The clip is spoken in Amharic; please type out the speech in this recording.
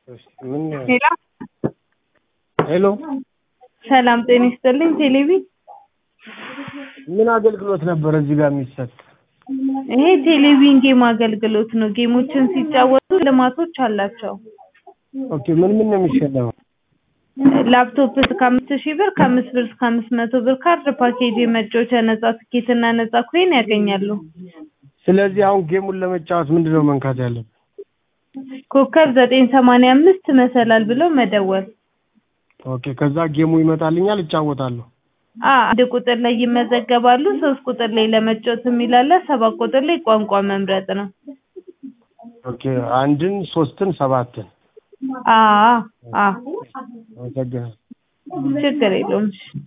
ምን ሄሎ ሄሎ ሰላም ጤና ይስጥልኝ። ቴሌቪ ምን አገልግሎት ነበር እዚህ ጋር የሚሰጥ? ይሄ ቴሌቪዥን ጌም አገልግሎት ነው። ጌሞችን ሲጫወቱ ልማቶች አላቸው። ኦኬ ምን ምን ነው የሚሸለመው? ላፕቶፕ እስከ አምስት ሺህ ብር ከአምስት ብር እስከ አምስት መቶ ብር ካርድ ፓኬጅ የመጫወቻ ነጻ ትኬትና ነጻ ኮይን ያገኛሉ። ስለዚህ አሁን ጌሙን ለመጫወት ምንድን ነው መንካት ያለብን? ኮከብ ዘጠኝ ሰማንያ አምስት መሰላል ብለው መደወል። ኦኬ ከዛ ጌሙ ይመጣልኛል እጫወታለሁ። አ አንድ ቁጥር ላይ ይመዘገባሉ። ሶስት ቁጥር ላይ ለመጫወት የሚላለ ሰባት ቁጥር ላይ ቋንቋ መምረጥ ነው። ኦኬ አንድን፣ ሶስትን፣ ሰባትን አ አ አመሰግናለሁ። ችግር የለውም።